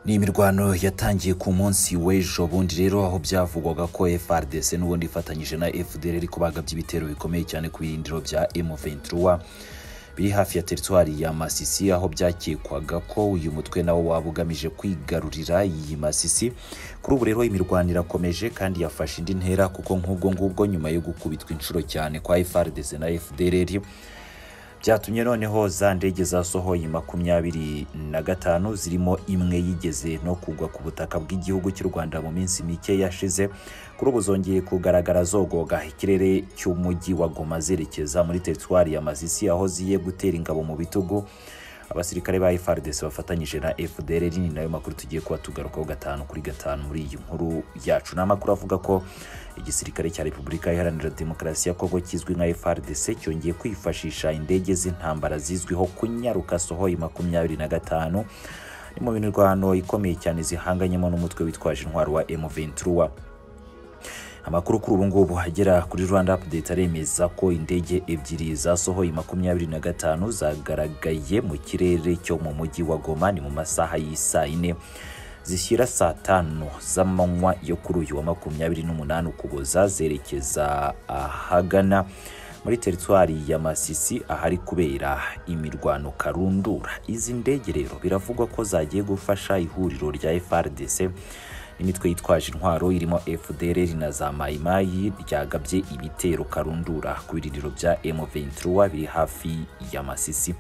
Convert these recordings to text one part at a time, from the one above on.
ni imirwano yatangiye ku munsi w'ejo bundi rero aho byavugwaga ko FRDC n'ubundi ifatanyije na FDR ariko bagabye ibitero bikomeye cyane ku birindiro bya M23 biri hafi ya teritwari ya Masisi aho byakekwaga ko uyu mutwe nawo waba ugamije kwigarurira iyi Masisi kuri ubu rero imirwano irakomeje kandi yafashe indi ntera kuko nk'ubwo ngubwo nyuma yo gukubitwa inshuro cyane kwa FRDC na FDLR byatumye noneho za ndege zasohoye makumyabiri na gatanu zirimo imwe yigeze no kugwa ku butaka bw'igihugu cy'u Rwanda mu minsi mike yashize kuri ubu zongeye kugaragara zogoga ikirere cy'umujyi wa Goma zerekeza muri teritwari ya Masisi aho ziye gutera ingabo mu bitugu abasirikare ba FARDC bafatanyije na FDLR ni nayo makuru tugiye kuba tugarukaho gatanu kuri gatanu muri iyi nkuru yacu ni amakuru avuga ko igisirikare cya Repubulika Iharanira Demokarasi ya Kongo kizwi nka FARDC cyongeye kwifashisha indege z'intambara zizwiho kunyaruka Sohoyi makumyabiri na gatanu ni mu mirwano ikomeye cyane zihanganyemo n'umutwe witwaje intwaro wa M23 amakuru kuri ubu ngubu agera kuri rwanda update aremeza ko indege ebyiri zasohoye makumyabiri na gatanu zagaragaye mu kirere cyo mu mujyi wa goma ni mu masaha y'isaa yine zishyira saa tanu z'amanywa yo kuri uyu wa makumyabiri n'umunani ukuboza zerekeza ahagana muri teritwari ya masisi ahari kubera imirwano karundura izi ndege rero biravugwa ko zagiye gufasha ihuriro rya frdc imitwe yitwaje intwaro irimo FDLR na za mayimayi ryagabye ibitero karundura ku birindiro bya M23 biri hafi ya Masisi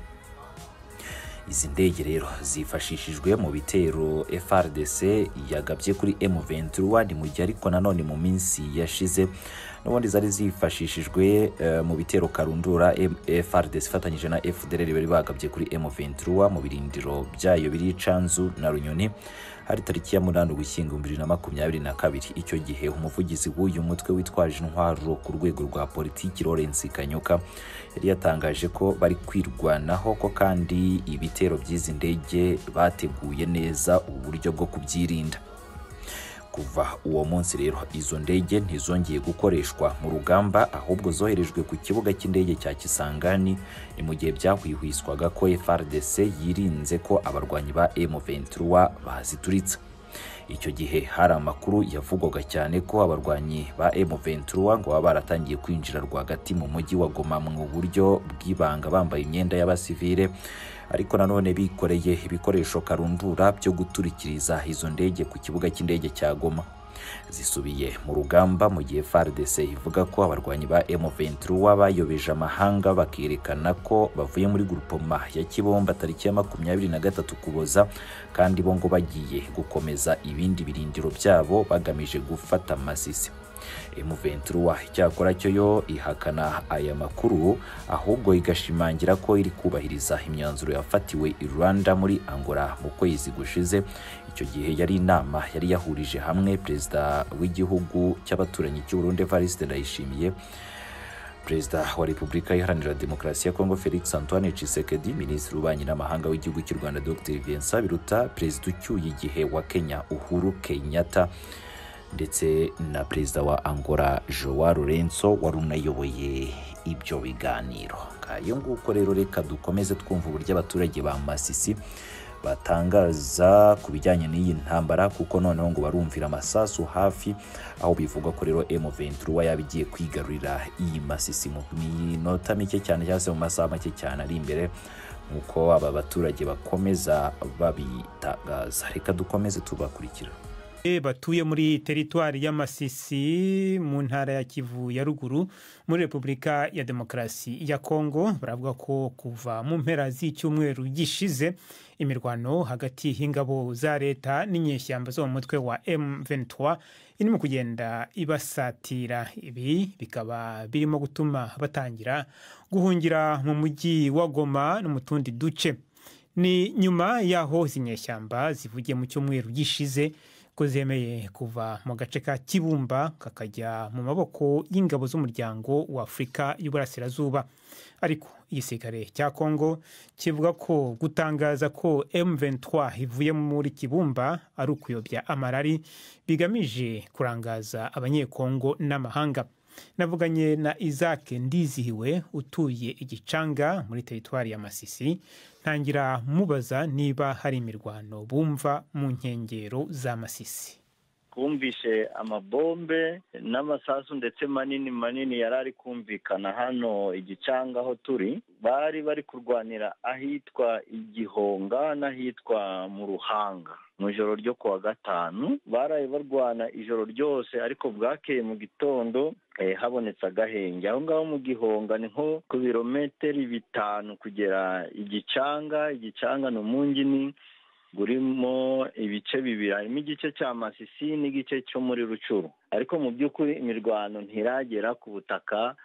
izi ndege rero zifashishijwe mu bitero FRDC yagabye kuri M23 ni mu gihe ariko nanone mu minsi yashize n'ubundi zari zifashishijwe uh, mu bitero karundura FRDC ifatanyije na FDLR bari bagabye kuri M23 mu birindiro byayo biri Canzu na Runyoni hari tariki ya munani ugushyingo bibiri na makumyabiri na kabiri icyo gihe umuvugizi w'uyu mutwe witwaje intwaro ku rwego rwa politiki Lawrence Kanyuka yari yatangaje ko bari kwirwanaho ko kandi ibitero by'izi ndege bateguye neza uburyo bwo kubyirinda kuva uwo munsi rero izo ndege ntizongeye gukoreshwa mu rugamba ahubwo zoherejwe ku kibuga cy'indege cya Kisangani ni mu gihe byahwihwiswaga ko FARDC yirinze ko abarwanyi ba M23 bazituritsa icyo gihe hari amakuru yavugwaga cyane ko abarwanyi ba M23 ngo baba baratangiye kwinjira rwagati mu mujyi wa Goma mu buryo bw'ibanga bambaye imyenda y'abasivile ariko nanone bikoreye ibikoresho karundura byo guturikiriza izo ndege ku kibuga cy'indege cya Goma zisubiye mu rugamba mu gihe FARDC ivuga ko abarwanyi ba M23 bayobeje amahanga bakerekana ko bavuye muri grupoma ya Kibomba tariki ya makumyabiri na gatatu Ukuboza kandi bo ngo bagiye gukomeza ibindi birindiro byabo bagamije gufata Masisi M23 icyakora cyo yo ihakana aya makuru ahubwo igashimangira ko iri kubahiriza imyanzuro yafatiwe i Rwanda muri Angola mu kwezi gushize icyo gihe yari inama yari yahurije hamwe perezida w'igihugu cy'abaturanyi cy'u Burundi Evariste Ndayishimiye Perezida wa Repubulika Iharanira Demokarasi ya Kongo Felix Antoine Tshisekedi, Minisitiri w'Ububanyi n'Amahanga w'Igihugu cy'u Rwanda Dr Vincent Biruta, Perezida ucyuye igihe wa Kenya Uhuru Kenyatta ndetse na Perezida wa Angola Joao Lourenço wari unayoboye ibyo biganiro. Ngayo nguko rero reka dukomeze twumva uburyo abaturage ba Masisi batangaza ku bijyanye n'iyi ntambara kuko noneho ngo barumvira amasasu hafi aho bivuga ko rero M23 yaba igiye kwigarurira iyi masisi mu minota mike cyane cyangwa se mu masaha make cyane ari imbere nk'uko aba baturage bakomeza babitangaza reka dukomeze tubakurikira batuye muri teritwari y'amasisi mu ntara ya kivu ya ruguru muri repubulika ya demokarasi ya kongo baravuga ko kuva mu mpera z'icyumweru gishize imirwano hagati y'ingabo za leta n'inyeshyamba zo mu mutwe wa M23 irimo kugenda ibasatira ibi bikaba birimo gutuma batangira guhungira mu mujyi wa goma no mu tundi duce ni nyuma y'aho izi nyeshyamba zivugiye mu cyumweru gishize ko zemeye kuva mu gace ka kibumba kakajya mu maboko y'ingabo z'umuryango wa afurika y'uburasirazuba ariko igisirikare cya kongo kivuga ko gutangaza ko m23 ivuye muri kibumba ari ukuyobya amarari bigamije kurangaza abanyekongo n'amahanga navuganye na isaac ndizihiwe utuye igicanga muri teritwari ya masisi ntangira mubaza niba hari imirwano bumva mu nkengero za masisi twumvishe amabombe n'amasasu ndetse manini manini yari ari kumvikana hano igicanga aho turi bari bari kurwanira ahitwa igihonga n'ahitwa mu ruhanga mu ijoro ryo kuwa gatanu baraye barwana ijoro ryose ariko bwakeye mu gitondo habonetse agahenge aho ngaho mu gihonga ni nko ku birometero bitanu kugera igicanga igicanga ni umungini burimo ibice bibiri harimo igice cya masisi n'igice cyo muri rucuru ariko mu by'ukuri imirwano ntiragera ku butaka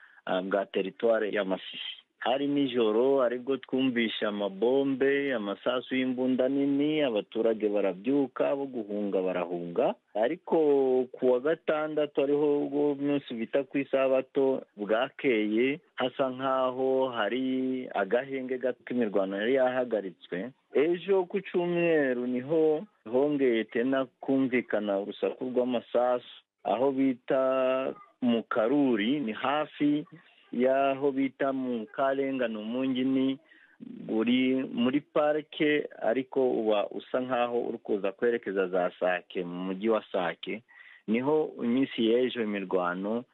bwa teritwari ya masisi hari nijoro aribwo twumvisha amabombe amasasu y'imbunda nini abaturage barabyuka bo guhunga barahunga ariko ku wa gatandatu ariho ubwo munsi bita ku isabato bwakeye hasa nk'aho hari agahenge gato k'imirwano yari yahagaritswe ejo ku cyumweru niho hongeye tena kumvikana urusaku rw'amasasu aho bita mu karuri ni hafi y'aho bita mu karengane umungini uri muri parike ariko uba usa nk'aho uri kuza kwerekeza za sake mu mujyi wa sake niho iminsi y'ejo imirwano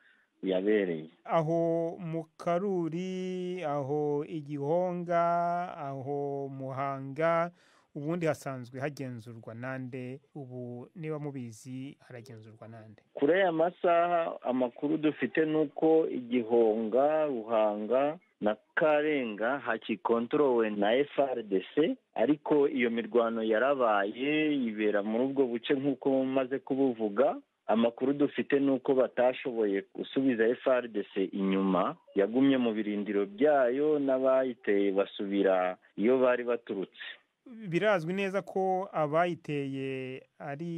yabereye aho mu karuri aho igihonga aho muhanga ubundi hasanzwe hagenzurwa nande ubu niba mubizi haragenzurwa nande kuri aya masaha amakuru dufite ni uko igihonga ruhanga na karenga hakikontorowe na frdc ariko iyo mirwano yarabaye ibera muri ubwo buce nk'uko maze kubuvuga amakuru dufite ni uko batashoboye gusubiza frdc inyuma yagumye mu birindiro byayo n'abayiteye basubira iyo bari baturutse birazwi neza ko abayiteye ari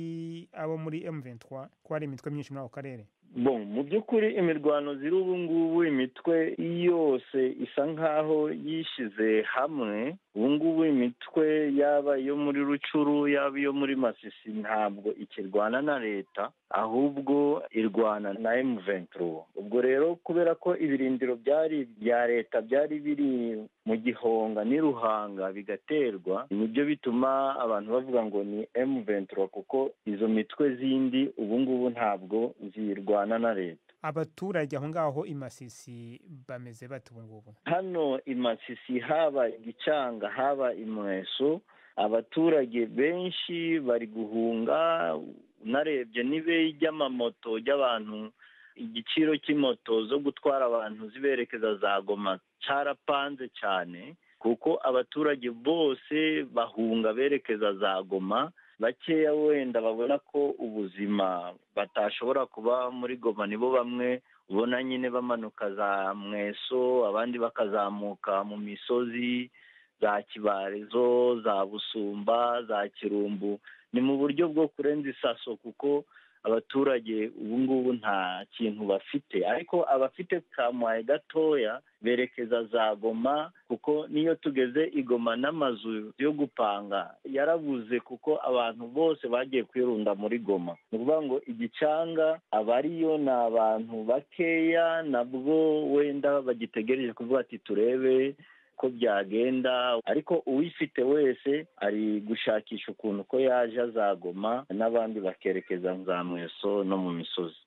abo muri M23 ko hari imitwe myinshi muri ako karere bon mu by'ukuri imirwano ziri ubu ngubu imitwe yose isa nk'aho yishyize hamwe ubu ngubu imitwe yaba iyo muri rucuru yaba iyo muri masisi ntabwo ikirwana na leta ahubwo irwana na M23 ubwo rero kubera ko ibirindiro byari bya leta byari biri mu gihonga n'iruhanga bigaterwa nibyo bituma abantu bavuga ngo ni M23 kuko izo mitwe zindi ubu ngubu ntabwo zirwana na leta abaturage aho ngaho imasisi bameze bate ubu ngubu hano imasisi haba igicanga haba imweso abaturage benshi bari guhunga unarebye n'ibeyi ry'amamoto ry'abantu igiciro cy'imoto zo gutwara abantu ziberekeza za goma cyarapanze cyane kuko abaturage bose bahunga berekeza za goma bakeya wenda babona ko ubuzima batashobora kuba muri goma nibo bamwe ubona nyine bamanuka za mweso abandi bakazamuka mu misozi za kibarezo za busumba za kirumbu ni mu buryo bwo kurenza isaso kuko abaturage ubu ngubu nta kintu bafite ariko abafite kamuhaye gatoya berekeza za goma kuko niyo tugeze igoma n'amazu yo gupanga yarabuze kuko abantu bose bagiye kwirunda muri goma ni ukuvuga ngo igicanga abariyo ni abantu bakeya nabwo wenda bagitegereje kuvuga ati turebe ko byagenda ariko uwifite wese ari gushakisha ukuntu ko yaje azagoma n'abandi bakerekeza za mweso no mu misozi